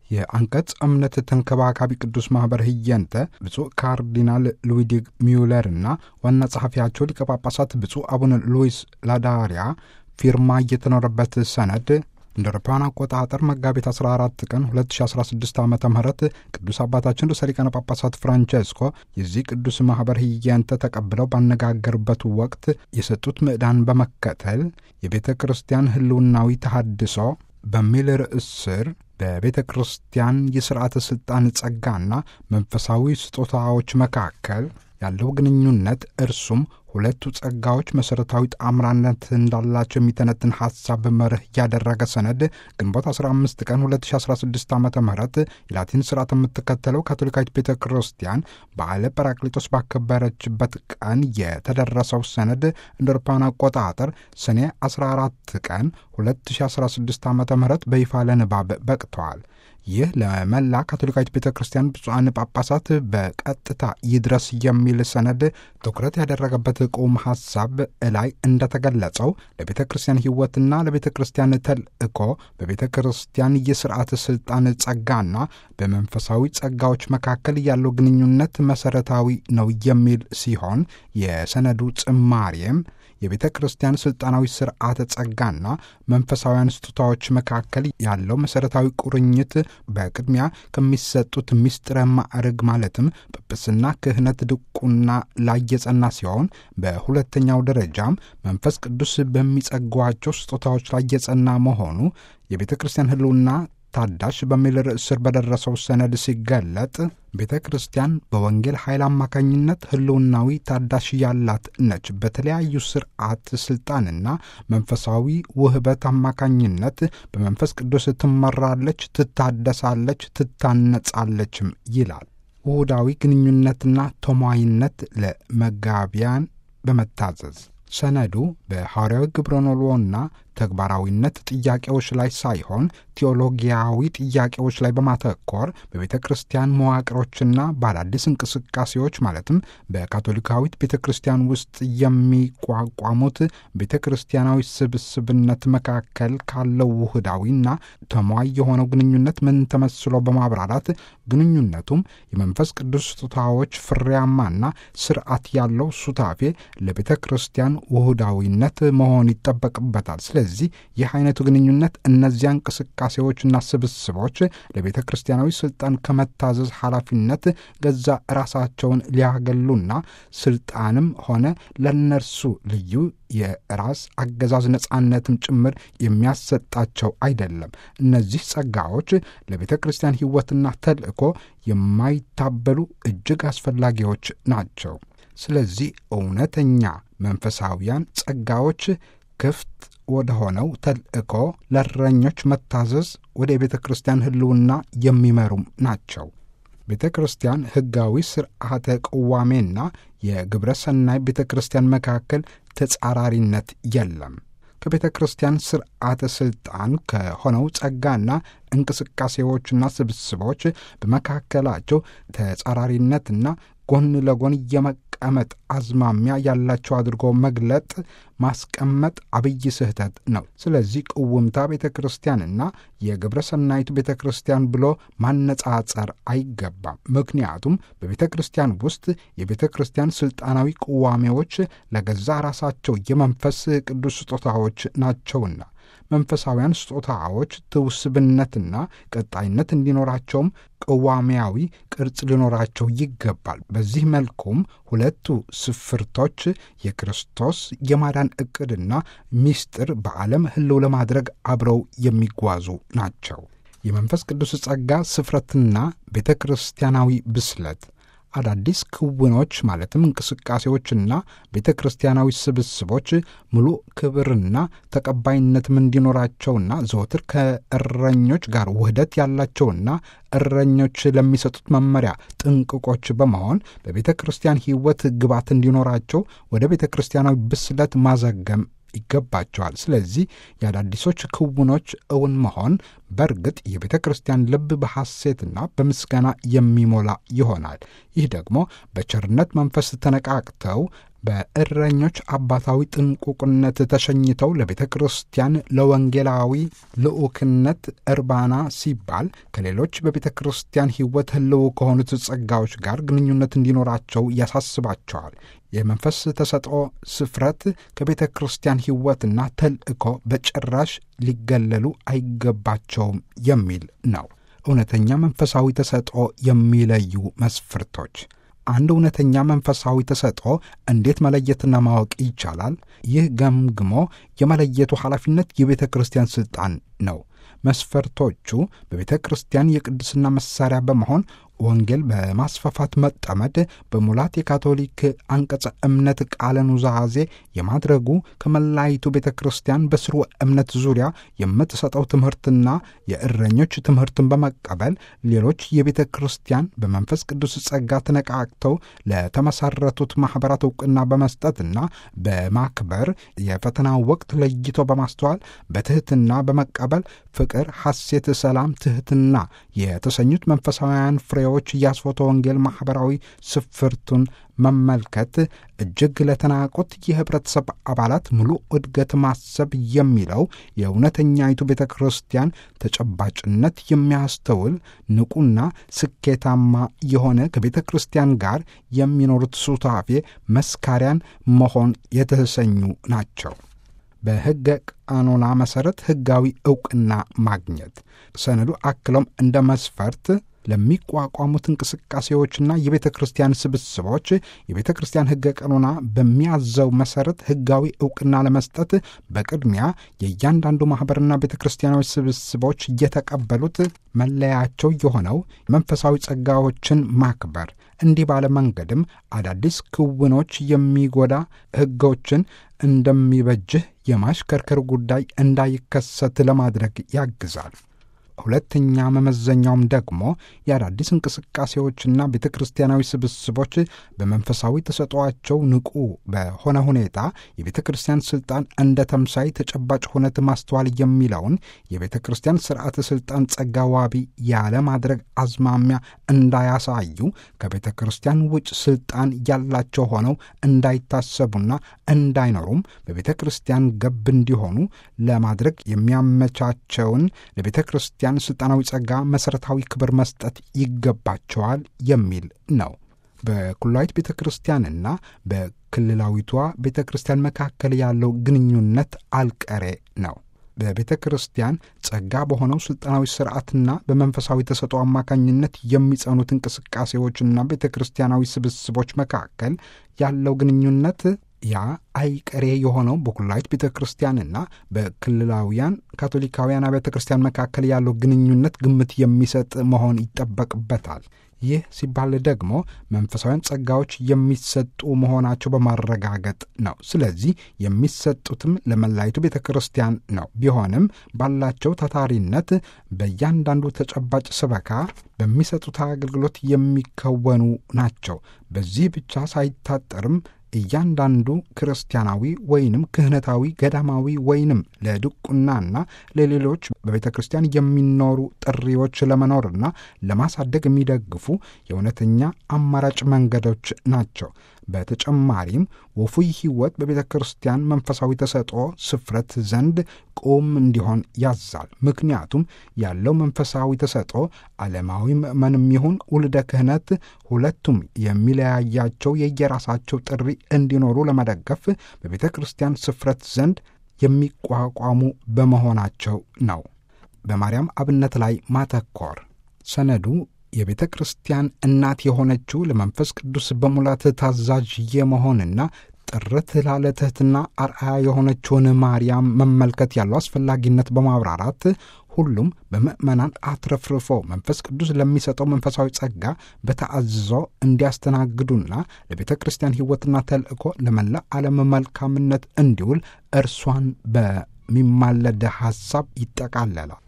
የአንቀጽ እምነት ተንከባካቢ ቅዱስ ማኅበር ህየንተ ብፁዕ ካርዲናል ሉዊዲግ ሚውለር እና ዋና ጸሐፊያቸው ሊቀ ጳጳሳት ብፁዕ አቡነ ሉዊስ ላዳሪያ ፊርማ እየተኖረበት ሰነድ እንደ አውሮፓውያን አቆጣጠር መጋቢት 14 ቀን 2016 ዓ ም ቅዱስ አባታችን ርዕሰ ሊቃነ ጳጳሳት ፍራንቼስኮ የዚህ ቅዱስ ማኅበር ህያንተ ተቀብለው ባነጋገሩበት ወቅት የሰጡት ምዕዳን በመከተል የቤተ ክርስቲያን ህልውናዊ ተሃድሶ በሚል ርዕስ ስር በቤተ ክርስቲያን የሥርዓተ ሥልጣን ጸጋና መንፈሳዊ ስጦታዎች መካከል ያለው ግንኙነት እርሱም ሁለቱ ጸጋዎች መሠረታዊ ጣምራነት እንዳላቸው የሚተነትን ሐሳብ መርህ ያደረገ ሰነድ ግንቦት 15 ቀን 2016 ዓ ም የላቲን ሥርዓት የምትከተለው ካቶሊካዊት ቤተ ክርስቲያን በዓለ ጰራቅሊጦስ ባከበረችበት ቀን የተደረሰው ሰነድ እንደ አውሮፓውያን አቆጣጠር ሰኔ 14 ቀን 2016 ዓ ም በይፋ ለንባብ በቅተዋል። ይህ ለመላ ካቶሊካዊት ቤተ ክርስቲያን ብፁዓን ጳጳሳት በቀጥታ ይድረስ የሚል ሰነድ ትኩረት ያደረገበት ቁም ሐሳብ እላይ እንደተገለጸው ለቤተ ክርስቲያን ሕይወትና ለቤተ ክርስቲያን ተልእኮ በቤተ ክርስቲያን የሥርዓት ሥልጣን ጸጋና በመንፈሳዊ ጸጋዎች መካከል ያለው ግንኙነት መሠረታዊ ነው የሚል ሲሆን የሰነዱ ጭማሬም የቤተ ክርስቲያን ሥልጣናዊ ሥርዓተ ጸጋና መንፈሳውያን ስጦታዎች መካከል ያለው መሠረታዊ ቁርኝት በቅድሚያ ከሚሰጡት ምስጢረ ማዕርግ ማለትም ጵጵስና፣ ክህነት፣ ድቁና ላይ የጸና ሲሆን በሁለተኛው ደረጃም መንፈስ ቅዱስ በሚጸጓቸው ስጦታዎች ላይ የጸና መሆኑ የቤተ ክርስቲያን ሕልውና ታዳሽ በሚል ርዕስ ስር በደረሰው ሰነድ ሲገለጥ ቤተ ክርስቲያን በወንጌል ኃይል አማካኝነት ህልውናዊ ታዳሽ ያላት ነች። በተለያዩ ስርዓት ስልጣንና መንፈሳዊ ውህበት አማካኝነት በመንፈስ ቅዱስ ትመራለች፣ ትታደሳለች፣ ትታነጻለችም ይላል። ውሁዳዊ ግንኙነትና ተሟይነት ለመጋቢያን በመታዘዝ ሰነዱ በሐዋርያዊ ግብረኖሎና ተግባራዊነት ጥያቄዎች ላይ ሳይሆን ቴዎሎጊያዊ ጥያቄዎች ላይ በማተኮር በቤተ ክርስቲያን መዋቅሮችና በአዳዲስ እንቅስቃሴዎች ማለትም በካቶሊካዊት ቤተ ክርስቲያን ውስጥ የሚቋቋሙት ቤተ ክርስቲያናዊ ስብስብነት መካከል ካለው ውህዳዊና ተሟይ የሆነው ግንኙነት ምን ተመስሎ በማብራራት ግንኙነቱም የመንፈስ ቅዱስ ስጦታዎች ፍሬያማና ስርዓት ያለው ሱታፌ ለቤተ ክርስቲያን ውህዳዊነት መሆን ይጠበቅበታል። ስለዚህ ይህ አይነቱ ግንኙነት እነዚያ እንቅስቃሴዎችና ስብስቦች ለቤተ ክርስቲያናዊ ስልጣን ከመታዘዝ ኃላፊነት ገዛ ራሳቸውን ሊያገሉና ስልጣንም ሆነ ለነርሱ ልዩ የራስ አገዛዝ ነጻነትም ጭምር የሚያሰጣቸው አይደለም። እነዚህ ጸጋዎች ለቤተ ክርስቲያን ሕይወትና ተልእኮ የማይታበሉ እጅግ አስፈላጊዎች ናቸው። ስለዚህ እውነተኛ መንፈሳዊያን ጸጋዎች ክፍት ወደ ሆነው ተልእኮ ለእረኞች መታዘዝ ወደ ቤተ ክርስቲያን ሕልውና የሚመሩም ናቸው። ቤተ ክርስቲያን ሕጋዊ ስርዓተ ቅዋሜና የግብረ ሰናይ ቤተ ክርስቲያን መካከል ተጻራሪነት የለም። ከቤተ ክርስቲያን ስርዓተ ሥልጣን ከሆነው ጸጋና እንቅስቃሴዎችና ስብስቦች በመካከላቸው ተጻራሪነትና ጎን ለጎን የመቀመጥ አዝማሚያ ያላቸው አድርጎ መግለጥ ማስቀመጥ አብይ ስህተት ነው። ስለዚህ ቅውምታ ቤተ ክርስቲያንና የግብረ ሰናይቱ ቤተ ክርስቲያን ብሎ ማነጻጸር አይገባም። ምክንያቱም በቤተ ክርስቲያን ውስጥ የቤተ ክርስቲያን ስልጣናዊ ቅዋሜዎች ለገዛ ራሳቸው የመንፈስ ቅዱስ ስጦታዎች ናቸውና መንፈሳውያን ስጦታዎች ትውስብነትና ቀጣይነት እንዲኖራቸውም ቅዋሜያዊ ቅርጽ ሊኖራቸው ይገባል። በዚህ መልኩም ሁለቱ ስፍርቶች የክርስቶስ የማዳን ዕቅድና ምስጢር በዓለም ሕልው ለማድረግ አብረው የሚጓዙ ናቸው። የመንፈስ ቅዱስ ጸጋ ስፍረትና ቤተ ክርስቲያናዊ ብስለት አዳዲስ ክውኖች ማለትም እንቅስቃሴዎችና ቤተ ክርስቲያናዊ ስብስቦች ሙሉ ክብርና ተቀባይነትም እንዲኖራቸውና ዘወትር ከእረኞች ጋር ውህደት ያላቸውና እረኞች ለሚሰጡት መመሪያ ጥንቅቆች በመሆን በቤተ ክርስቲያን ሕይወት ግባት እንዲኖራቸው ወደ ቤተ ክርስቲያናዊ ብስለት ማዘገም ይገባቸዋል። ስለዚህ የአዳዲሶች ክውኖች እውን መሆን በእርግጥ የቤተ ክርስቲያን ልብ በሐሴትና በምስጋና የሚሞላ ይሆናል። ይህ ደግሞ በቸርነት መንፈስ ተነቃቅተው በእረኞች አባታዊ ጥንቁቅነት ተሸኝተው ለቤተ ክርስቲያን ለወንጌላዊ ልዑክነት እርባና ሲባል ከሌሎች በቤተ ክርስቲያን ሕይወት ህልው ከሆኑት ጸጋዎች ጋር ግንኙነት እንዲኖራቸው ያሳስባቸዋል። የመንፈስ ተሰጥኦ ስፍረት ከቤተ ክርስቲያን ሕይወትና ተልእኮ በጭራሽ ሊገለሉ አይገባቸውም የሚል ነው። እውነተኛ መንፈሳዊ ተሰጥኦ የሚለዩ መስፈርቶች አንድ እውነተኛ መንፈሳዊ ተሰጥኦ እንዴት መለየትና ማወቅ ይቻላል? ይህ ገምግሞ የመለየቱ ኃላፊነት የቤተ ክርስቲያን ሥልጣን ነው። መስፈርቶቹ በቤተ ክርስቲያን የቅድስና መሣሪያ በመሆን ወንጌል በማስፋፋት መጠመድ፣ በሙላት የካቶሊክ አንቀጸ እምነት ቃለ ኑዛዜ የማድረጉ ከመላይቱ ቤተ ክርስቲያን በስርወ እምነት ዙሪያ የምትሰጠው ትምህርትና የእረኞች ትምህርትን በመቀበል ሌሎች የቤተ ክርስቲያን በመንፈስ ቅዱስ ጸጋ ተነቃቅተው ለተመሰረቱት ማኅበራት ዕውቅና በመስጠትና በማክበር የፈተና ወቅት ለይቶ በማስተዋል በትሕትና በመቀበል ፍቅር፣ ሐሴት፣ ሰላም፣ ትሕትና የተሰኙት መንፈሳውያን ፍሬዎች የአስፎተ ወንጌል ማኅበራዊ ስፍርቱን መመልከት እጅግ ለተናቁት የኅብረተሰብ አባላት ሙሉ እድገት ማሰብ የሚለው የእውነተኛይቱ ቤተ ክርስቲያን ተጨባጭነት የሚያስተውል ንቁና ስኬታማ የሆነ ከቤተ ክርስቲያን ጋር የሚኖሩት ሱታፌ መስካሪያን መሆን የተሰኙ ናቸው። በሕገ ቃኖና መሠረት ሕጋዊ ዕውቅና ማግኘት ሰነዱ አክሎም እንደ መስፈርት ለሚቋቋሙት እንቅስቃሴዎችና የቤተ ክርስቲያን ስብስቦች የቤተ ክርስቲያን ሕገ ቀኖና በሚያዘው መሠረት ሕጋዊ ዕውቅና ለመስጠት በቅድሚያ የእያንዳንዱ ማኅበርና ቤተ ክርስቲያናዊ ስብስቦች እየተቀበሉት መለያቸው የሆነው መንፈሳዊ ጸጋዎችን ማክበር እንዲህ ባለ መንገድም አዳዲስ ክውኖች የሚጎዳ ሕጎችን እንደሚበጅህ የማሽከርከር ጉዳይ እንዳይከሰት ለማድረግ ያግዛል። ሁለተኛ መመዘኛውም ደግሞ የአዳዲስ እንቅስቃሴዎችና ቤተ ክርስቲያናዊ ስብስቦች በመንፈሳዊ ተሰጥኦአቸው ንቁ በሆነ ሁኔታ የቤተ ክርስቲያን ሥልጣን እንደ ተምሳይ ተጨባጭ ሁነት ማስተዋል የሚለውን የቤተ ክርስቲያን ሥርዓተ ሥልጣን ጸጋ ዋቢ ያለ ማድረግ አዝማሚያ እንዳያሳዩ ከቤተ ክርስቲያን ውጭ ሥልጣን ያላቸው ሆነው እንዳይታሰቡና እንዳይኖሩም በቤተ ክርስቲያን ገብ እንዲሆኑ ለማድረግ የሚያመቻቸውን ለቤተ ክርስቲያን ክርስቲያን ሥልጣናዊ ጸጋ መሠረታዊ ክብር መስጠት ይገባቸዋል የሚል ነው። በኩላዊት ቤተ ክርስቲያንና በክልላዊቷ ቤተ ክርስቲያን መካከል ያለው ግንኙነት አልቀሬ ነው። በቤተ ክርስቲያን ጸጋ በሆነው ሥልጣናዊ ሥርዓትና በመንፈሳዊ ተሰጥኦ አማካኝነት የሚጸኑት እንቅስቃሴዎችና ቤተ ክርስቲያናዊ ስብስቦች መካከል ያለው ግንኙነት ያ አይቀሬ የሆነው በኩላዊት ቤተ ክርስቲያንና በክልላውያን ካቶሊካውያን ቤተ ክርስቲያን መካከል ያለው ግንኙነት ግምት የሚሰጥ መሆን ይጠበቅበታል። ይህ ሲባል ደግሞ መንፈሳውያን ጸጋዎች የሚሰጡ መሆናቸው በማረጋገጥ ነው። ስለዚህ የሚሰጡትም ለመላይቱ ቤተ ክርስቲያን ነው። ቢሆንም ባላቸው ታታሪነት በእያንዳንዱ ተጨባጭ ስበካ በሚሰጡት አገልግሎት የሚከወኑ ናቸው። በዚህ ብቻ ሳይታጠርም እያንዳንዱ ክርስቲያናዊ ወይንም ክህነታዊ ገዳማዊ ወይንም ለድቁናና ለሌሎች በቤተ ክርስቲያን የሚኖሩ ጥሪዎች ለመኖርና ለማሳደግ የሚደግፉ የእውነተኛ አማራጭ መንገዶች ናቸው። በተጨማሪም ወፉይ ሕይወት በቤተ ክርስቲያን መንፈሳዊ ተሰጥኦ ስፍረት ዘንድ ቁም እንዲሆን ያዛል። ምክንያቱም ያለው መንፈሳዊ ተሰጥኦ ዓለማዊ ምእመንም ይሁን ውልደ ክህነት ሁለቱም የሚለያያቸው የየራሳቸው ጥሪ እንዲኖሩ ለመደገፍ በቤተ ክርስቲያን ስፍረት ዘንድ የሚቋቋሙ በመሆናቸው ነው። በማርያም አብነት ላይ ማተኮር ሰነዱ የቤተ ክርስቲያን እናት የሆነችው ለመንፈስ ቅዱስ በሙላት ታዛዥ የመሆንና ጥርት ላለ ትሕትና አርአያ የሆነችውን ማርያም መመልከት ያለው አስፈላጊነት በማብራራት ሁሉም በምእመናን አትረፍርፎ መንፈስ ቅዱስ ለሚሰጠው መንፈሳዊ ጸጋ በተአዝዞ እንዲያስተናግዱና ለቤተ ክርስቲያን ሕይወትና ተልእኮ ለመላ ዓለም መልካምነት እንዲውል እርሷን በሚማለድ ሐሳብ ይጠቃለላል።